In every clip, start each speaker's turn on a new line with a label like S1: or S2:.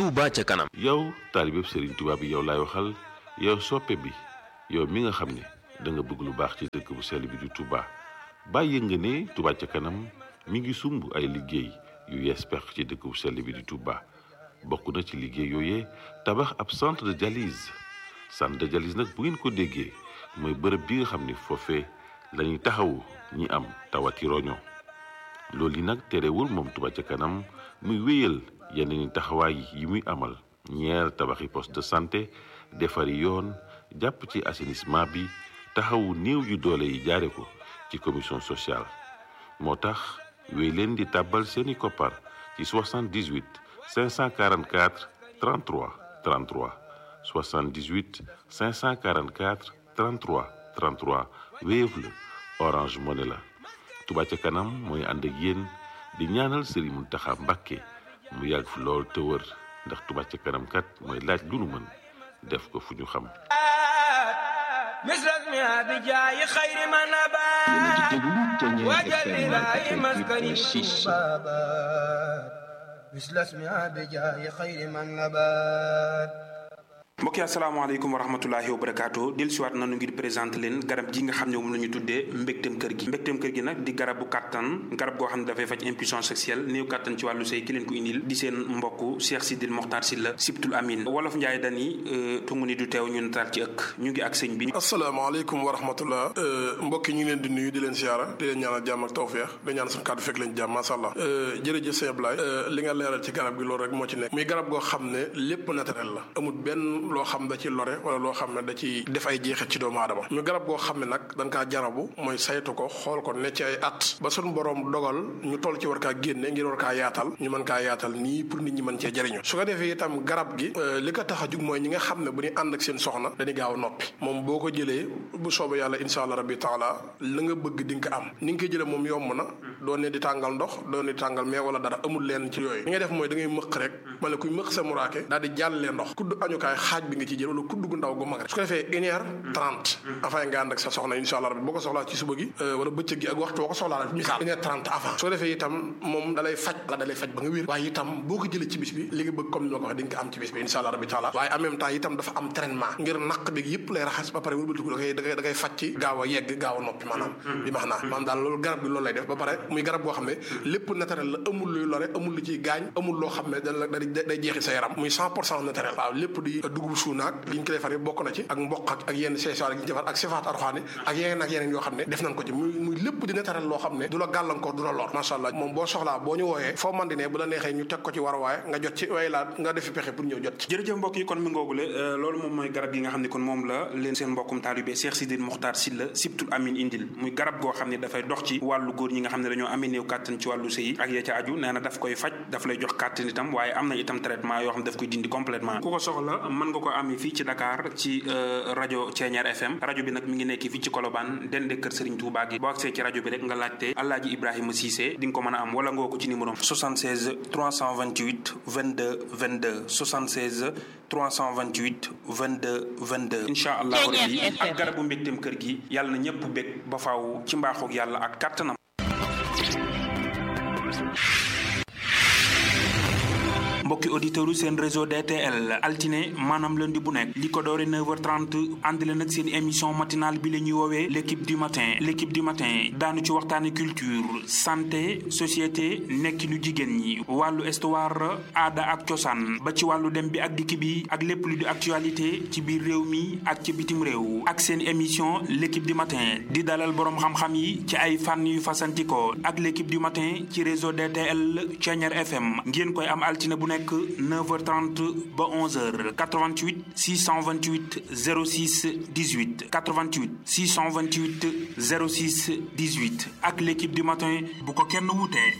S1: Touba ca kanam.
S2: yow taalibeb Serigne Touba bi yow laay waxal yow soppe bi yow mi nga xam ne da nga bëgg lu baax ci dëkk bu sell bi di Touba bàyyi nga ne Touba ca kanam mi ngi sumb ay liggéey yu yees pex ci dëkk bu sell bi di Touba bokk na ci liggéey yooyee tabax ab centre de dialyse centre de dialyse nag bu ngeen ko déggee mooy bërëb bi nga xam ne foofee la ñuy taxawu ñi am tawati roño loolu yi nag terewul moom Touba ca kanam muy wéyal yeneen i taxawaay yi muy amal ñeer tabaxi poste de santé defari yoon jàpp ci assainissement bi taxawu néew yu doole yi jaare ko ci commission sociale moo tax wéy leen di tàbbal seeni koppar ci 78 544 33 33 78 544 33 33 Wave la Orange Money la Touba ca kanam mooy ànd ak yéen di ñaanal Serigne Mountakha Mbacké mu yàgg fi lool te wër ndax Touba ca kanam kat mooy laaj lu nu mën def ko fu ñu xam
S3: مثلك ما بجاي خير ما نبات وجل لا مسكن بابات مثل اسمها بجاي خير ما نبات
S4: mbokk yi asalaamaaleykum wa rahmatulahi wa barakaatu del siwaat nanu ngir présenté leen garab gi nga xam ne moom la ñu tuddee mbégteem kër gi mbégteem kër gi nag di garabu kàttan garab goo xam ne dafay faj impuissance sexuelle néew kàttan ci wàllu sëy ki leen ko indil di seen mbokk Cheikh Sidil Mokhtar Sylla Sibtul Amin wolof Njaay dani tungu ni du teew ñu nataal ci ëkk ñu ngi ak sëñ bi
S5: asalaamaaleykum wa rahmatullah mbokk yi ñu ngi leen di nuyu di leen siyaara di leen ñaanal jàmm ak tawfeex di ñaan suñu kàddu fekk leen jàmm masha Allah jërëjëf sëñ Ablaye li nga leeral ci garab gi loolu rek moo ci nekk muy garab goo xam ne lépp naturel la amul benn loo xam da ci lore wala loo xam ne da ci def ay jeexit ci doomu aadama ñu garab goo xam ne nag dañ kaa jarabu mooy saytu ko xool ko ne ci ay at ba suñu borom dogal ñu toll ci war kaa génne ngir war kaa yaatal ñu mën kaa yaatal nii pour nit ñi mën cee jëriñu su ko defee itam garab gi li ko tax a jug mooy ñi nga xam ne bu ñu ànd ak seen soxna dañuy gaaw a noppi moom boo ko jëlee bu soobee yàlla insha allah rabbi taala la nga bëgg di nga ko am ni nga ko jëlee moom yomb na doo ne di tàngal ndox doo ne di tàngal mais wala dara amul leen ci yooyu li ngay def mooy da ngay mëq rek mala kuy mëq sa muraake daal di jàllee ndox kudd añukaay xaaj bi nga ci jël wala kudd gu ndaw gu mag rek su ko defee une heure trente avant nga ànd ak sa soxna insha allah rabbi boo ko soxlaa ci suba gi wala bëccëg gi ak waxtu boo ko soxlaa rek misaal une heure trente avant su ko defee itam moom dalay faj la dalay faj ba nga wér waaye itam boo ko jëlee ci bis bi li nga bëgg comme ni ma ko waxee di nga ko am ci bis bi insha allah rabbi taala waaye en même temps itam dafa am traitement ngir naq bi yëpp lay raxas ba pare wëlbatiku da koy da koy da koy faj ci gaaw a yegg gaaw a noppi maanaam bi max naa maanaam daal loolu garab gi loolu lay def ba pare muy garab goo xam ne lépp naturel la amul luy lore amul lu ciy gaañ amul loo xam ne da la day jeexi sa yaram muy cent pour cent naturel waaw lépp di dugub suunaak li ñu ko defaree bokk na ci ak mboq ak ak yenn seesaar gi ñu defar ak sifaat arxaani ak yeneen ak yeneen yoo xam ne def nañ ko ci muy muy lépp di naturel loo xam ne du la gàllankoor du la lor macha allah moom boo soxlaa boo ñu wooyee foo man di ne bu la neexee ñu teg ko ci war waaye nga jot ci way laa nga defi pexe pour ñëw jot ci
S4: jërëjëf mbokk yi kon mi ngoogule loolu moom mooy garab yi nga xam ne kon moom la leen seen mbokkum taalibe Cheikh Sidil Mokhtar Sylla Sibtul Amin indil muy garab goo xam ne dafay dox ci wàllu góor ñi nga xam ne dañoo amee néew kàttan ci wàllu sëy ak ya ca aju nee na daf koy faj daf lay jox kàttan itam waaye am na itam traitement yoo xam ne daf koy dindi complètement ku ko soxla mën nga ko amee fii ci Dakar ci rajo Ceeñeer FM rajo bi nag mi ngi nekk fii ci Colobane dende kër Serigne Touba gi boo agsee ci rajo bi rek nga laajte Alaaji Ibrahima Cissé di nga ko mën a am wala nga ko ci numéro 76 328 22 22 76 328 22 22 incha allahu rabbi ak garabu mbégteem kër gi yàlla na ñëpp bég ba faaw ci mbaaxoog yàlla ak kàttanam mbokki auditeurs yu seen réseau DTL altine maanaam lundi bu nekk li ko doore 9h30 ànd leen ak seen émission matinale bi la ñuy woowee l' équipe du matin l' équipe du matin daanu ci waxtaane culture santé société nekkinu jigéen ñi wàllu histoire aada ak cosaan ba ci wàllu dem bi ak dikk bi ak lépp lu di actualité ci biir réew mi ak ci bitim réew ak seen émission l' équipe du matin di dalal boroom xam-xam yi ci ay fànn yu fasantikoo ak l' équipe du matin ci réseau DTL Thiéniere FM ngeen koy am altine bu nekk 9h30 ba 11h 88 628 06 18 88 628 06 18 ak l'équipe du matin bu ko kenn wutee.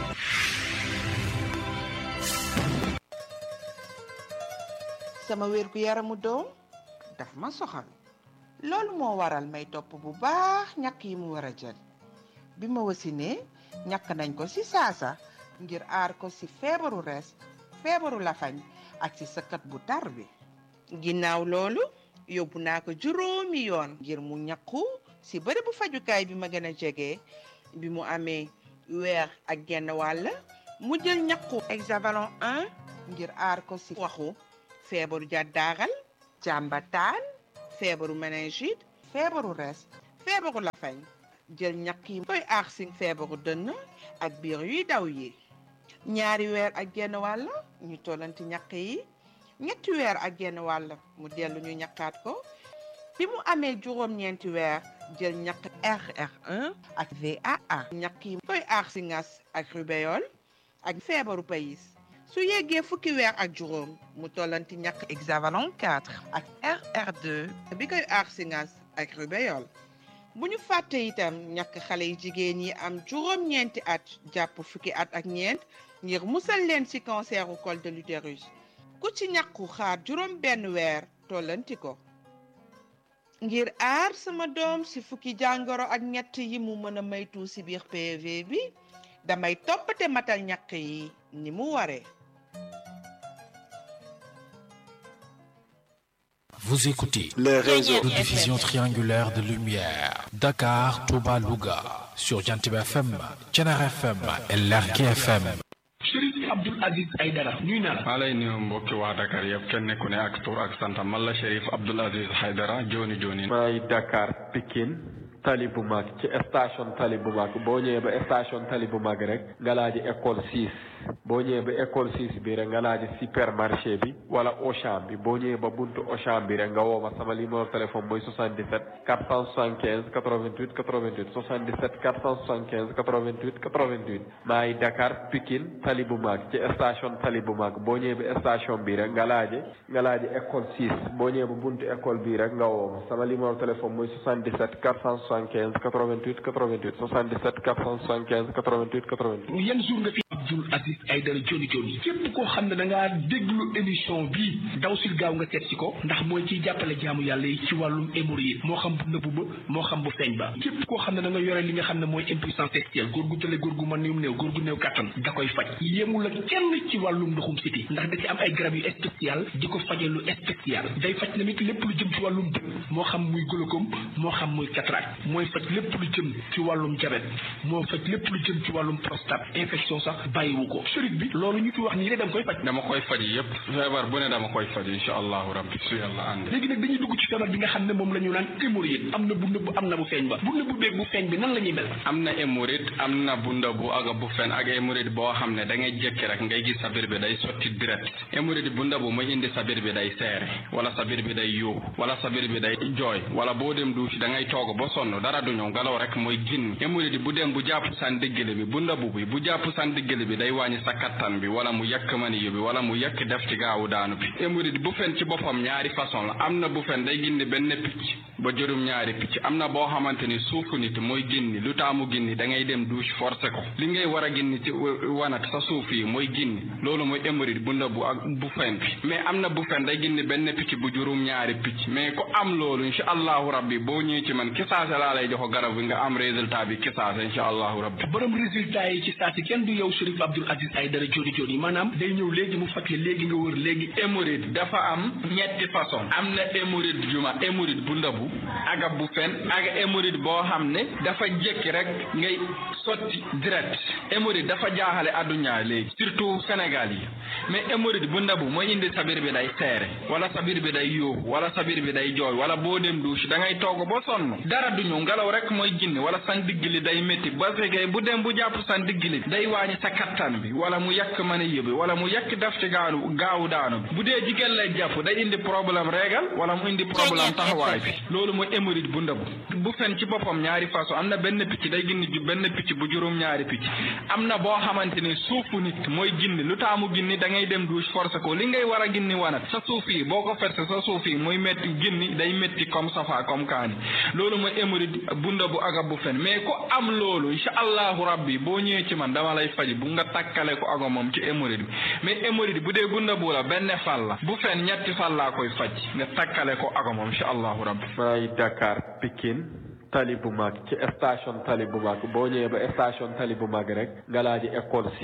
S6: sama wér gu yaramu doom daf ma soxal loolu moo waral may topp bu baax ñàkk yi mu war a jël bi ma wasinee ñàkk nañ ko ci saasa ngir aar ko ci feebaru rees feebaru lafañ ak ci sëkkat bu tar bi ginnaaw loolu yóbbu naa ko juróomi yoon ngir mu ñàkku ci bërëbu fajukaay bi ma gën a jege bi mu amee weer ak genn wàll mu jël ñaqu hexavalon 1 ngir aar ko ci waxu feebaru jàddaaral jàmbataan feebaru méningite feebaru res feebaru lafañ jël ñaq yi koy aar ci feebaru dënn ak biir yuy daw yi ñaari weer ak genn wàll ñu tollanti ñaq yi ñetti weer ak genn wàll mu dellu ñu ñaqaat ko bi mu amee juróom-ñeenti weer jël ñaq RR1 ak VAA ñaq yi koy aar ci ngas ak rubéole ak feebaru payis su yeggee fukki weer ak juróom mu tollanti ñaq hexavalon 4 ak RR2 bi koy aar ci ngas ak rubéole bu ñu fàtte itam ñàkk xale yu jigéen yi am juróom-ñeenti at jàpp fukki at ak ñeent ngir musal leen ci canceru col de l'utérus ku ci ñàkku xaar juróom benn weer tollanti ko ngir aar sama doom ci fukki jàngoro ak ñett yi mu mën a maytu ci biir PV bi damay toppate matal ñàkk yi ni mu waree
S1: Vous écoutez
S7: le réseau
S1: de diffusion triangulaire de lumière Dakar, Touba, Louga sur Jantib FM, Thiénare FM et Lergui FM.
S8: Chérif Abdoul Aziz Aïdara ñuy naa la
S9: maa lay nuyu mbokki waa Dakar yëpp kenn ku ne ak tur ak santam man la Chérif Abdoul Aziz Aïdara jooni jooni
S7: maay Dakar Pikine tali bu mag ci station tali bu mag boo ñëwee ba station tali bu mag rek nga laaji école 6 boo ñëwee ba école 6 bi rek nga laaji supermarché bi wala Auchan bi boo ñëwee ba buntu Auchan bi rek nga woo ma sama numéro téléphone mooy 77 475 88 88 77 475 88 88 maay Dakar Pikine tali bu mag ci station tali bu mag boo ñëwee ba station bi rek nga laaji nga laaji école 6 boo ñëwee ba buntu école bi rek nga woo ma sama numéro téléphone mooy 77 475 88 88 77 475 88 88.
S8: yan jour nga fi Abdoul Aziz Aïdara joni joni képp koo xam ne da ngaa déglu émission bii daw sil gaaw nga seet si ko ndax mooy ciy jàppale jaamu yàlla yi ci wàllum hémorroïde moo xam bu nëbbu ba moo xam bu feeñ ba képp koo xam ne da nga yore li nga xam ne mooy impuissance sexuelle góor gu tële góor gu mën néew néew góor gu néew kattan da koy faj yemul ak kenn ci wàllum ndoxum siti ndax da ci am ay garab yu spécial di ko faje lu spécial day faj tamit lépp lu jëm ci wàllum bët moo xam muy glaucome moo xam muy cataracte mooy faj lépp lu jëm ci wàllum jabet moo faj lépp lu jëm ci wàllum prostate infection sax bàyyiwu ko sëriñ bi loolu ñu fi wax nii de da nga koy faj
S9: dama koy faj yëpp feebar bu ne dama koy faj incha allahu rabbi su yàlla ànd
S8: léegi nag dañuy dugg ci feebar bi nga xam ne moom la ñu naan hémorroïde am na bu nëbb am na bu feeñ ba bu nëbb beeg bu feeñ bi nan la ñuy mel
S9: am na hémorroïde am na bu ndabu ak bu fen ak hémorroïde boo xam ne da ngay jékki rek ngay gis sa biir bi day sotti direct hémorroïde bu ndabu mooy indi sa biir bi day seere wala sa biir bi day yuuxu wala sa biir bi day jooy wala boo dem duusi da ngay toog ba sonn dara du ñëw ngelaw rek mooy ginn hémorroïde bu dem bu jàpp san diggale bi bu ndabu bi bu jàpp san diggale bi day wàññi sa kattan bi wala mu yàkk maniyu bi wala mu yàkk def ci gaawu daanu bi hémorroïde bu fen ci boppam ñaari façon la am na bu fen day gindi benn picc ba juróom ñaari picc am na boo xamante ni suufu nit mooy ginni lu taamu ginni da ngay dem douche forcé ko li ngay war a ginni ci wanat sa suuf yi mooy ginni loolu mooy hémorroïde bu ndabu ak bu fen bi mais am na bu fen day gindi benn picc bu juróom ñaari picc mais ku am loolu incha allahu rabbi boo ñëwee ci man kisaase laa lay jox garab bi nga am résultat bi kisaase incha allahu rabbi
S8: borom résultat yi ci saa si kenn du yow Chérif Abdoul Aziz Aïdara joni joni maanaam day ñëw léegi mu faj la léegi nga wër léegi
S9: hémorroïde dafa am ñetti façon am na hémorroïde juma hémorroïde bu ndabu ak bu fen ak hémorroïde boo xam ne dafa jékki rek ngay sotti direct hémorroïde dafa jaaxale adduna léegi surtout Sénégal yi mais hémorroïde bu ndabu mooy indi sa biir bi day seere wala sa biir bi day yóoxu wala sa biir bi day jooy wala boo dem douche da ngay toog ba sonn dara du ñëw ngelaw rek mooy ginni wala san digg li day métti ba fekkee bu dem bu jàpp san digg li day wàññi sa kattan bi wala mu yàq mën a yóbbi wala mu yàq def ci gaanu gaawu daanu bi bu dee jigéen lay jàpp day indi problème régal wala mu indi problème taxawaay bi loolu mooy hémorroïde bu ndabu bu fen ci boppam ñaari façon am na benn picc day ginni ju benn picc bu juróom ñaari picc am na boo xamante ni suufu nit mooy ginni lu taamu ginni da ngay dem douche forcé ko li ngay war a ginni wanat sa suuf yi boo ko ferse sa suuf yi mooy métti ginni day métti comme safa comme kaani loolu mooy hémorroïde bu ndabu ak bu fen mais ku am loolu incha allahu rabbi boo ñëwee ci man dama lay faji bu nga takkale ko ak moom ci hémorroïde bi mais hémorroïde bu dee bu ndabu la benn fal la bu fen ñetti fal laa koy faj nga takkale ko ak moom incha allahu rabbi
S7: maay Dakar Pikine tali bu mag ci station tali bu mag boo ñëwee ba station tali bu mag rek nga laaji école 6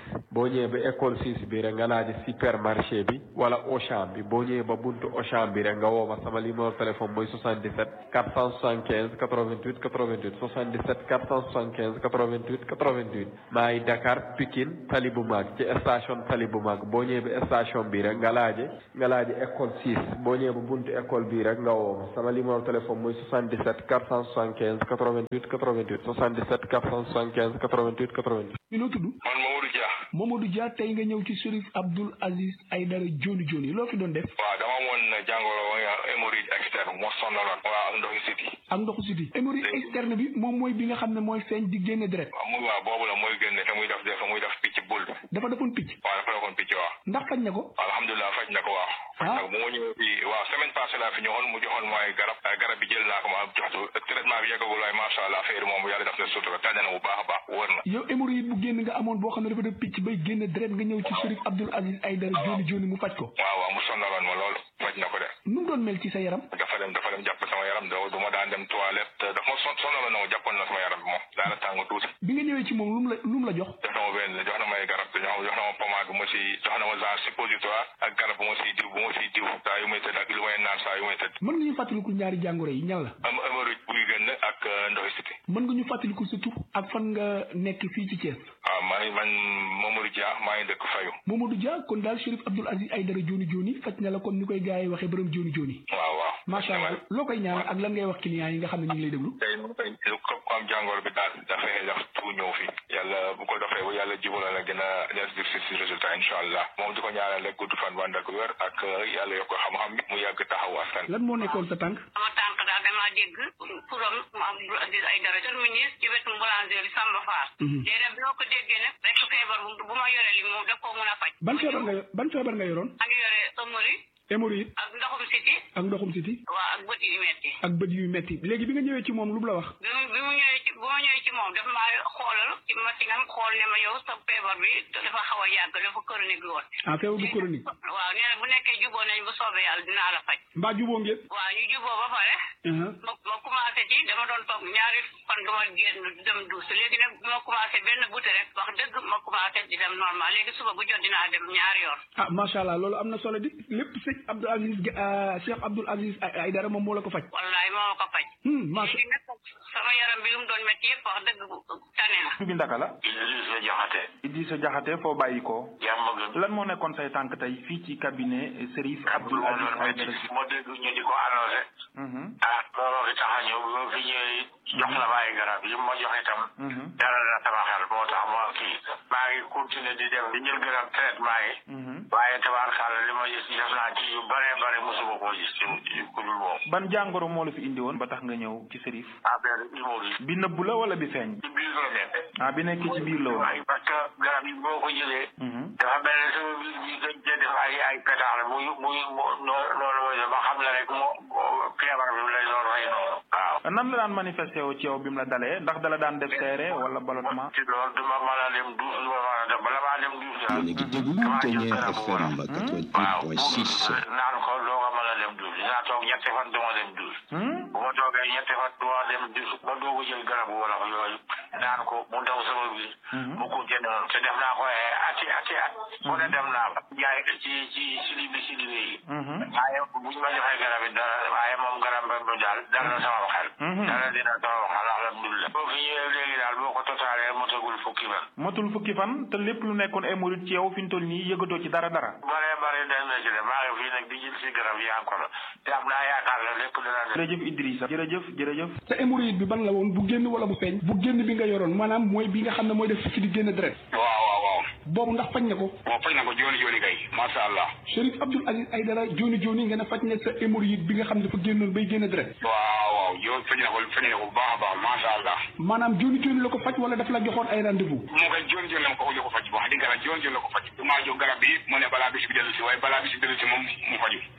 S7: boo ñëwee ba école six bi rek nga laaj supermarché bi wala Auchan bi boo ñëwee ba buntu Auchan bi rek nga woo ma sama numéro téléphone mooy 77 475 88 88 77 475 88 88 maa ngi Dakar Pikine tali bu mag ci station tali bu mag boo ñëwee ba station bi rek nga laaje nga laaje école six boo ñëwee ba buntu école bi rek nga woo ma sama numéro téléphone mooy 77 475 88 88 77 475 88 88.
S8: ñu noo tudd.
S10: man Mamadou Dia.
S8: Mamadou Dia tey nga ñëw ci Chérif Abdoul Aziz Aïdara Joni Joni loo fi doon def.
S10: waaw dama amoon jàngoro hémorroïde externe moo sonaloon. waaw ak ndoxu siti.
S8: ak ndoxu siti hémorroïde externe bi moom mooy bi nga xam ne mooy feeñ di génne deret.
S10: waaw muy waaw boobu la mooy génne te muy def def muy def picc bul.
S8: dafa defoon picc.
S10: waaw dafa defoon picc waaw.
S8: ndax faj na ko.
S10: alhamdulilah faj na ko waaw. faj na ko bu ma ñëwee fii waaw semaine passée laa fi ñëwoon mu joxoon mooy garab garab bi jël naa ko ma joxtu traitement bi yeggagul waaye macha allah affaire moom yàlla def na sutura tànn na bu baax a baax wóor na.
S8: yow hémorroïde bu génn nga amoon boo xam ne dafa def picc bay génne deret nga ñëw ci Chérif Abdoul Aziz Aïdara Joni Joni mu faj ko.
S10: waaw waaw mu sonaloon ma loolu faj na ko de.
S8: nu mu doon mel ci sa yaram.
S10: dafa dem dafa dem jàpp sama yaram doo du ma daan dem toilette dafa ma son sonaloon na ma jàppoon na sama yaram bi moom daana tàng tuuti.
S8: bi nga ñëwee ci moom lu mu la lu mu la jox.
S10: jox na ma benn jox na may garab jox jox na ma pommade bu ma si jox na ma genre suppositoire ak garab bu ma siy diw bu ma siy diw saa yu may tëdd ak lu may naan saa yu may tëdd.
S8: mën nga ñu fàttaliku ñaari jàngoro yi ñan la.
S10: am hémorroïde buy génn ak ndoxi siti.
S8: mën nga ñu fàttaliku sa tur ak fan nga nekk fii ci Thiès.
S10: waaw maa ngi man Mamadou Dia maa ngi dëkk Fayu.
S8: Mamadou Dia kon daal Chérif Abdoul Aziz Aïdara Joni Joni faj na la kon ni koy gars yi waxee borom Joni Joni.
S10: waaw waaw.
S8: macha allah loo koy ñaanal ak lan ngay wax clients yi nga xam ne ñu ngi lay déglu.
S10: tey moom tey ko am jàngoro bi daal dafay def tout ñëw fi yàlla bu ko defee bu yàlla jubala la gën a des dir si résultat incha allah moom di ko ñaanal rek gudd fan wànd ak wér ak yàlla yokk xam-xam bi mu yàgg taxaw askan
S8: lan moo nekkoon sa tànk.
S11: sama tànk daal damaa dégg turam Abdoul Aziz Aïdara terminus ci wetu boulangerie Samba Fall. léegi nag bi ma ko déggee nag rek feebar bu ma yore li moom daf koo mën a faj.
S8: ban feebar nga ban feebar nga yoroon.
S11: maa ngi yore hémorroïde.
S8: hémorroïde.
S11: ak ndoxum siti.
S8: ak ndoxum siti.
S11: waaw ak bët yu metti.
S8: ak bët yu metti léegi bi nga ñëwee ci moom lu mu la wax.
S11: bi mu bi mu ñëwee ci bu ma ñëwee ci moom dafa maa xoolal ci masinam xool ne ma yow sa feebar bi dafa xaw a yàgg dafa chronique woon.
S8: ah feebar bu chronique.
S11: waaw nee na bu nekkee juboo nañ bu soobee yàlla dinaa la faj.
S8: mbaa juboo ngeen.
S11: waaw ñu juboo ba pare. ma ma commencé ci dama doon toog ñaari fan du ma génn dem duus léegi nag bi ma commencé benn buté rek wax dëgg ma commencé di dem normal léegi suba bu jot dinaa dem ñaari yoon.
S8: ah macha allah loolu am na solo di lépp sëñ Abdoul Aziz Cheikh Abdoul Aziz Aïdara moom moo la ko faj.
S11: wallaay moo ko faj.
S8: macha
S11: léegi nag sama yaram bi lu mu doon métti yëpp wax dëgg tane na.
S12: bi ndaka la.
S10: Idrissa Diakhaté.
S12: Idrissa Diakhaté foo bàyyi ko.
S10: jàmm gën.
S12: lan moo nekkoon say tànk tey fii ci cabinet Chérif Abdoul Aziz Aïdara.
S10: moo dégg ñu di ko annoncé. ah looloo fi tax a ñëw bi ma fi ñëwee jox la ma ay garab yi ma jox itam. dara na sama xel moo tax ma kii. maa ngi continuer di dem di jël garab traitement yi. waaye tabaarkàlla li ma gis def naa ci yu bare bare mosuma koo gis ci ku dul moom.
S12: ban jàngoro moo la fi indi woon ba tax nga ñëw ci Chérif.
S10: affaire hémorroïde.
S12: bi nëbbu la wala bi feeñ.
S10: ci biir la nekk.
S12: ah bi nekk ci biir la woon.
S10: waaye parce que garab yi boo ko jëlee. dafa mel ne sama biir bi dañ cee def ay ay pétard muy muy noonu mooy ba xam ne rek moo feebar bi lay doon rey noonu. waaw.
S12: nan la daan manifesté wu ci yow bi mu la dalee ndax dala daan def seere wala ballottement.
S10: ci loolu duma mën a dem duus duma mën a dem bala maa dem duus daal.
S13: yéen a ngi déglu Ténière FM 88.6.
S10: naan ko doo ko mën a dem duus dinaa toog ñetti fan duma dem duus. bu ma toogee ñetti fan duma dem duus ba doog a jël garabu wala yooyu naan ko mu daw sama biir. mu continué noonu te def naa ko ay ati ati at. mu ne dem naa ba. jaay ci ci silibi silibi yi. waaye bu ñu ma joxee garab yi dara waaye moom garab ba daal dal na sama xel. dara dina sama xel alhamdulilah. boo fi ñëwee léegi daal boo ko totaalee motagul fukki fan.
S12: matul fukki fan te lépp lu nekkoon hémorroïde ci yow fi ñu toll nii yëgatoo ci dara dara.
S10: bare bare dem na ci de maa ngi fii nag di jël si garab yi encore te am naa yaakaar ne lépp dina dem.
S12: jërëjëf Idrissa jërëjëf jërëjëf.
S8: sa hémorroïde bi ban la woon bu génn wala bu feeñ. bu génn bi nga yoroon maanaam mooy bi nga xam ne mooy def ci di génn deret.
S10: waaw waaw waaw.
S8: boobu ndax faj na ko.
S10: waaw faj na ko jooni jooni kay macha allah.
S8: Chérif Abdoul Aziz Aïdara jooni jooni nga ne faj na sa hémorroïde bi nga xam ne dafa génnoon bay génn deret.
S10: waaw waaw yow faj na ko faj na ko bu baax a baax macha allah.
S8: maanaam jooni jooni la ko faj wala daf la joxoon ay rendez-vous.
S10: moo koy jooni jooni la ko ko faj wax dëgg yàlla jooni jooni la ko faj. maa jox garab bi mu ne balaa bis bi dellu si waaye balaa bis bi dellu si moom mu faju.
S8: ah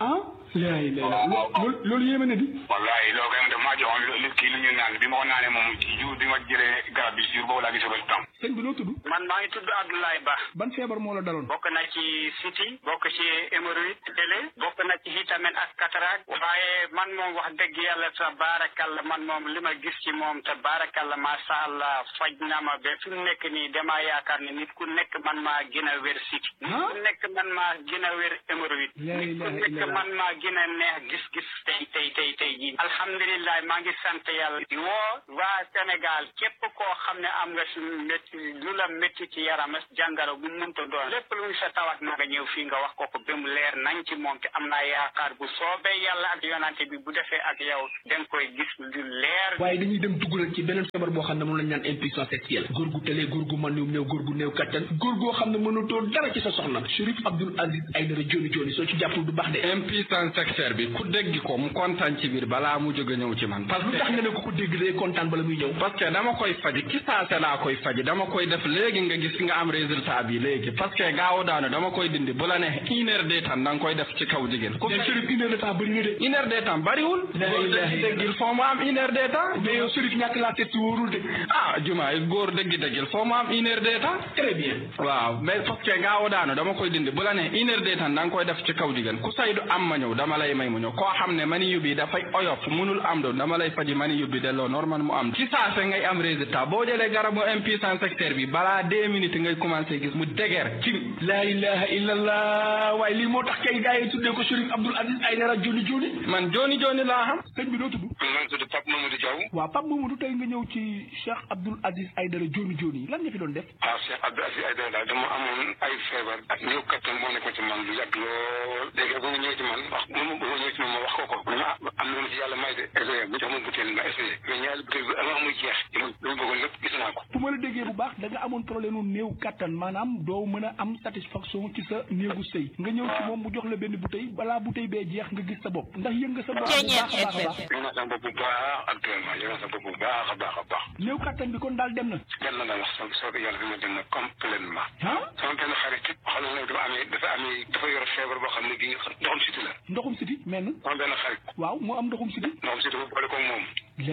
S8: laay lay la loolu loolu yéeme na di
S14: wallahi loolu kay daf maa joxoon lu kii lu ñu naan bi ma ko naanee moom ci jour bi ma jëlee garab bi jour boobu laa gis résultat
S8: sëñ bi noo tudd
S15: man maa ngi tudd Abdoulaye Ba
S8: ban feebar moo la daloon
S15: bokk na ci siti bokk ci hémorroïde télé bokk na ci vitamine ak cataracte waaye man moom wax dëgg yàlla ta baarakalla man moom li ma gis ci moom te baarakalla macha allah faj na ma ba fi mu nekk nii damaa yaakaar ne nit ku nekk man maa gën a wér siti nit ku nekk man maa gën a wér hémorroïde nit ku nekk man maa gën a neex gis-gis tey tey tey tey jii alhamdulilah maa ngi sant yàlla di woo waa Sénégal képp koo xam ne am nga si métti lu la métti ci yaram jàngaro bu munta doon lépp lu ñu sa tawat na nga ñëw fii nga wax ko ko ba mu leer nañ ci moom te am naa yaakaar bu soobee yàlla ak yonante bi bu defee ak yow danga koy gis lu leer
S8: waaye dañuy dem duggalal ci beneen feebar boo xam ne moom lañ naan impuissance sexuelle góor gu tëlee góor gu man néew góor gu néew kattan góor goo xam ne mënatoo dara ci sa soxna Chérif Abdoul Aziz Aïdara joni joni soo ci jàppul du baax de
S9: impuissance sexuelle bi ku dégg ko mu kontaan ci biir balaa mu jóge ñëw ci man parce
S8: lu
S9: que
S8: tax nga ne ko ko dégg day kontaan bala muy ñëw
S9: parce que dama koy faji ci saase laa koy faji dama koy def léegi nga gis nga am résultat bi léegi parce que gaaw daanu dama koy dindi bu la ne une heure de temps da nga koy def ci kaw jigéen ku
S8: mais Chérif une heure de temps bëri na de
S9: une heure de temps bariwul
S8: La ilaha
S9: dégg il faut mu am une heure de temps
S8: mais yow Chérif ñàkk laa seet si wóorul de
S9: ah juma góor dëgg dëgg il faut mu am une heure de temps
S8: très bien
S9: waaw mais parce que gaaw daanu dama koy dindi bu la ne une heure de temps da nga koy def ci kaw jigéen ku say du am ma ñëw dama lay may mu ñëw koo xam ne mani yóbbi dafay oyof munul am doon dama lay faji mani yóbbi delloo normal mu am ci saase ngay am résultat boo jëlee garabu impuissance sexuelle bi balaa deux minutes ngay commencé gis mu déger ci
S8: la ilaha illallah waaye lii moo tax kay gars yi tuddee ko Chérif Abdoul Aziz Aïdara joni joni
S9: man joni joni laa xam
S8: sëñ bi doo tudd
S14: man tudd Pape Mamadou Diaw
S8: waaw Pape Mamadou tey nga ñëw ci Cheikh Abdoul Aziz Aïdara joni joni lan nga fi doon def
S14: ah Cheikh Abdou Aziz Aïdara daal dama amoon ay feebar ak néew kattan moo nekkoon ci man lu yàgg lool léegi ba mu ñëw ci man wax ba mu ba mu ñëw ci man ma wax ko ko mu ne ah am na lu ma ci yàlla may de essayé bu jox ma butéel ma essayé mais ñaari butéel bi avant muy jeex li ma li ma bëggoon lépp gis naa ko
S8: bu ma la déggee bu baax da nga amoon problème mu néew kattan maanaam doo mën a am satisfaction ci sa néegu sëy nga ñëw ci moom mu jox la benn bouteille balaa bouteille bee jeex nga gis sa bopp ndax yëg nga sa bopp bu baax a baax a baax
S14: yëg naa sama bopp bu baax actuellement yëg naa sama bopp bu baax a baax a baax
S8: néew kattan bi kon daal dem na
S14: dem na daal wax soo soo ko yàlla bi ma dem na complètement
S8: ah
S14: sama benn xarit xam ne dafa amee dafa amee dafa yor feebar boo xam ne bii ndoxum siti la
S8: ndoxum siti mel na
S14: sama benn xarit
S8: waaw moo am ndoxum siti
S14: ndoxum siti bu boole ko moom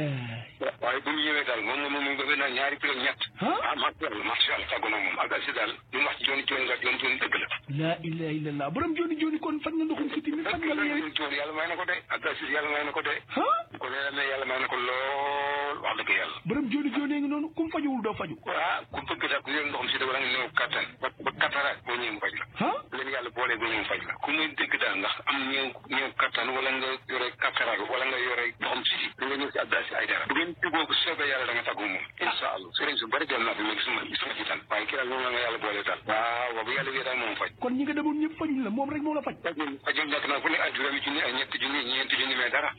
S14: waaye bu mu ñëwee daal moom moom moom bëgg naa ñaari kilo ñett ah macha allah macha allah tàggu na moom ak asi daal lu mu wax jooni jooni nga jooni jooni dëgg la
S8: la ilaha illallah borom joni joni kon faj na ndoxum siti mi faj nga la yéen
S14: jooni yàlla may na ko de ak asi yàlla may na ko de ko nee na yàlla may na ko lool wax dëgg yàlla
S8: borom joni joni ngi noonu kum fajuwul doo faju
S14: waaw ku bëgg daal ku yor ndoxum siti wala nga néew kattan ba ba cataracte boo ñëwee mu faj la leen yàlla boolee boo ñëwee mu faj la ku muy dégg daal ndax am ñëw ñëw kattan wala nga yore cataracte wala nga yore ndoxum siti da nga ñëw si Abdou Aziz Aïdara bu ngeen juboo bu soobee yàlla da nga tàggu moom incha allah sëriñ su bari dem naa fi mais gisuma gisuma ci tan waaye kii daal moom la nga yàlla boole daal waaw waaw bu yàlla wee daal moom faj
S8: kon ñi nga demoon ñëpp fajuñ la moom rek moo la faj
S14: fajul nekk naa fu ne ay juróomi junni ay ñetti junni ñeenti junni mais dara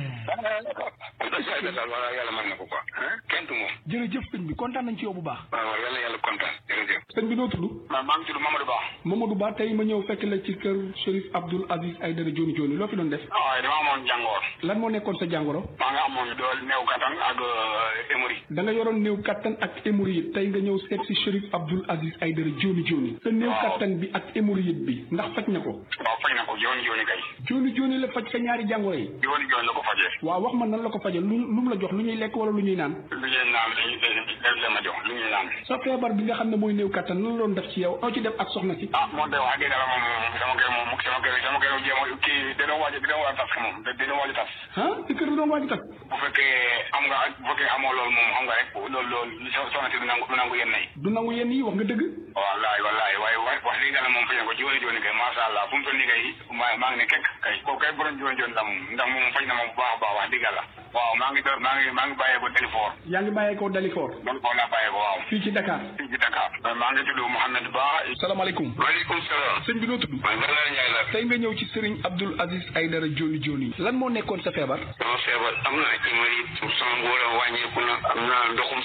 S14: Abdou Aziz Aïdara daal wala yàlla may na ko quoi kenn du moom
S8: jërëjëf sëñ bi kontaan nañ ci yow bu baax
S14: waaw waaw yàlla yàlla kontaan jërëjëf
S8: sëñ bi noo tudd
S14: maa maa ngi tudd Mamadou Ba
S8: Mamadou Ba tey ma ñëw fekk la ci kër Chérif Abdoul Aziz Aïdara joni joni loo fi doon def
S14: waaye dama amoon jàngoor
S8: lan moo nekkoon sa jàngoro
S14: maa nga amoon dool néew kattan ak hémorroïde
S8: da nga yoroon néew kattan ak hémorroïde tey nga ñëw seet si Chérif Abdoul Aziz Aïdara joni joni sa néew kattan bi ak hémorroïde bi ndax faj na ko
S14: waaw faj na ko jooni jooni kay
S8: joni joni la faj sa ñaari jàngoro yi
S14: jooni jooni la ko fajee
S8: waaw wax ma nan la ko fajee lu lu mu la jox lu ñuy lekk wala lu ñuy naan
S14: lu ñuy naan dañuy dañ leen ma jox lu ñuy naan
S8: sa feebar bi nga xam ne mooy néew kattan lan la doon def ci yow noo ci def ak soxna si
S14: ah moom de wax dëgg yàlla moom sama kër moom sama kër sama kër jéem a kii da doon waaj da doon waaj tas moom da doon waaj tas
S8: ah si kër da doon waaj tas
S14: bu fekkee am nga bu fekkee amoo loolu moom xam nga rek loolu loolu soxna si du nangu du nangu yenn yi
S8: du nangu yenn yi wax nga dëgg
S14: wallaay wallaay waaye wax dëgg yàlla moom faj na ko jiwooni jiwooni kay masha Allah fu mu toll nii kay maa maa ngi ne kekk kay kooku kay borom jiwooni jiwooni la moom ndax moom faj na ma bu baax a baax wax dëgg yàlla waaw maa ngi door maa ngi maa ngi bàyyee ko Dalifort
S8: yaa ngi bàyyee ko Dalifort
S14: Dalifort laa bàyyee ko waaw
S8: fii ci Dakar
S14: fii ci Dakar maa ngi tudd Mouhamed Ba
S8: salaamaaleykum
S14: waaleykum salaam
S8: sëñ bi noo tudd
S14: man Bernard Ndiaye la
S8: tey nga ñëw ci Serigne Abdoul Aziz Aïdara joni joni lan moo nekkoon sa feebar
S14: sama feebar am na hémorroïde sama ngóor a wàññeeku na am na ndoxum siti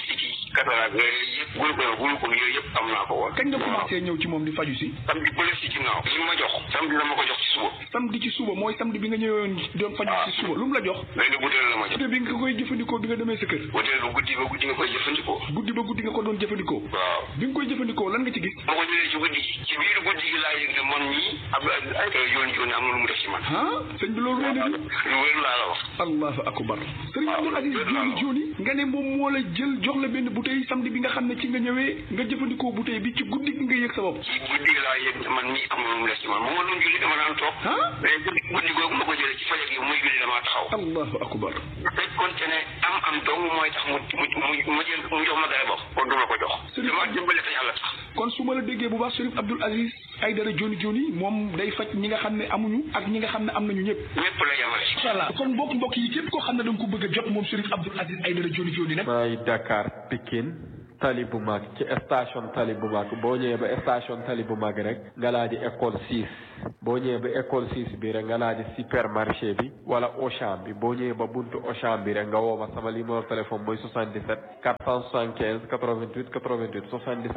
S14: cataracte nga yëpp glaucome glaucome yooyu yëpp am naa ko woon
S8: kañ nga commencé ñëw ci moom di faju si
S14: samedi bële si ginnaaw li ma jox samedi la ma ko jox ci suba
S8: samedi ci suba mooy samedi bi nga ñëwoon doon faju si suba lu mu la jox
S14: benn butéel la ma jox
S8: butéel bi nga koy jëfandikoo bi nga demee sa kër
S14: butéel bu guddi ba guddi nga koy jëfandikoo
S8: guddi ba guddi nga ko doon jëfandikoo
S14: waaw
S8: bi nga koy jëfandikoo lan nga ci gis
S14: ma ko jëlee ci guddi gi ci biir guddi gi laa yëg ne man mii Abdou Aziz ay yoon yoon am na lu mu def ci man
S8: ah sëñ bi loolu wéy na di
S14: lu wér laa la wax
S8: allahu akbar sëriñ Abdou Aziz joni joni nga ne moom moo la jël jox la benn bouteille samedi bi nga xam ne ci nga ñëwee nga jëfandikoo bouteille bi ci guddi gi nga yëg sa bopp
S14: ci guddi gi laa yëg ne man mii am na lu mu def ci man bu ma doon julli dama daan toog mais guddi guddi googu ma ko jëlee ci fajar gi muy julli damaa taxaw
S8: allahu akbar
S14: fekkoonte ne am am dong mooy tax mu mu mu jël mu jox ma garabam kon du ma ko jox dama dimbale te yàlla tax
S8: kon su ma la déggee bu baax sëriñ Abdou Aziz Aïdara joni joni moom day faj ñi nga xam ne amuñu ak ñi nga xam ne am nañu ñëpp
S14: ñëpp la yemale
S8: incha allah kon mbokk mbokk yi képp koo xam ne da nga ko bëgg a jot moom sëriñ Abdou Aziz Aïdara joni joni nag
S7: maay Dakar Pikine tali bu mag ci station tali bu mag boo ñëwee ba station tali bu mag rek nga laa di école 6 boo ñëwee ba école 6 bi rek nga laa di supermarché bi wala Auchan bi boo ñëwee ba buntu Auchan bi rek nga woo ma sama numéro téléphone mooy 77 475 88 88 77